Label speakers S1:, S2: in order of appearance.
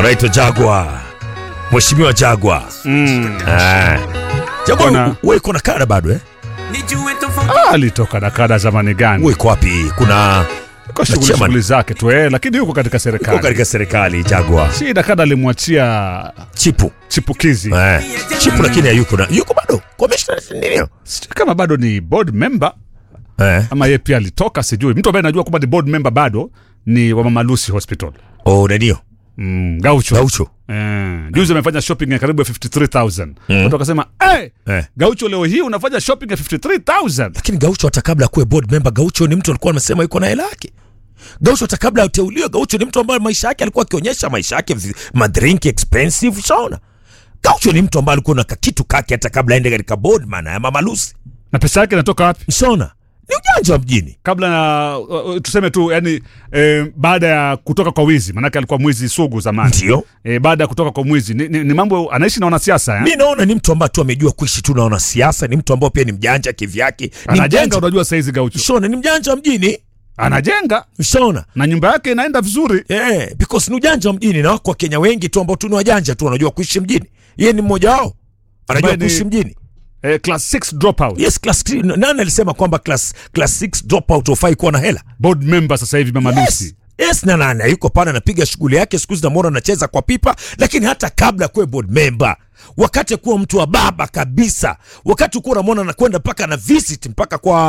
S1: anaitwa Jagwa, Mheshimiwa Jagwa.
S2: Mm.
S1: Ah. Jagwa,
S2: Kuna-
S1: wewe uko na kada bado eh?
S2: Ah, alitoka na kada zamani gani?
S1: Wewe uko wapi? Kuna
S2: Kwa shughuli
S1: chairman.
S2: shughuli zake tu eh, lakini yuko katika
S1: uko
S2: serikali.
S1: katika serikali Jagwa.
S2: Shida kada alimwachia
S1: Chipu.
S2: chipukizi.
S1: Eh. Chipu lakini hayuko na yuko bado. Commissioner ndio.
S2: Sijui kama bado ni board member
S1: Eh.
S2: ama yeye pia alitoka, sijui. Mtu ambaye najua kwamba ni board member bado ni wa Mama Lucy Hospital.
S1: Oh, ndio.
S2: Mm, Gaucho.
S1: Gaucho.
S2: Eh, juzi amefanya shopping ya karibu ya 53000. Watu wakasema, "Eh,
S1: Eh.
S2: Gaucho leo hii unafanya shopping ya 53000."
S1: Lakini Gaucho hata kabla akuwe board member, Gaucho ni mtu alikuwa anasema yuko na hela yake. Gaucho hata kabla ateuliwe, Gaucho ni mtu ambaye maisha yake alikuwa akionyesha maisha yake vi- madrink expensive, ushaona. Gaucho ni mtu ambaye alikuwa na kakitu kake hata kabla aende katika board maana ya Mama Lucy.
S2: Na pesa yake inatoka wapi?
S1: Ushaona? Ni ujanja wa mjini.
S2: kabla na uh, uh, tuseme tu yani eh, baada ya kutoka kwa wizi manake alikuwa mwizi sugu zamani
S1: Ndio.
S2: eh, baada ya kutoka kwa mwizi ni, ni, ni mambo anaishi na wanasiasa eh?
S1: Mi naona ni mtu ambaye tu amejua kuishi tu na wanasiasa, ni mtu ambaye pia ni mjanja kivyake. Ni
S2: anajenga
S1: mjanja.
S2: unajua saizi gaucho
S1: Ushaona? Ni mjanja wa mjini.
S2: anajenga
S1: Ushaona?
S2: na nyumba yake inaenda vizuri
S1: Eh, because ni ujanja wa mjini na wako Wakenya wengi tu ambao tu ni wajanja tu wanajua kuishi mjini. Yeye ni mmoja wao. Anajua
S2: Ambaye ni-
S1: kuishi mjini.
S2: eh, class 6 dropout
S1: Yes, class three. Nani alisema kwamba class class 6 dropout hufai kuwa na hela?
S2: board member sasa hivi mama
S1: Yes.
S2: Lucy
S1: Yes, na nani yuko pale anapiga shughuli yake, siku hizi namwona anacheza kwa pipa, lakini hata kabla kuwe board member, wakati kuwa mtu wa baba kabisa, wakati kuwa unamwona anakwenda mpaka na visit mpaka kwa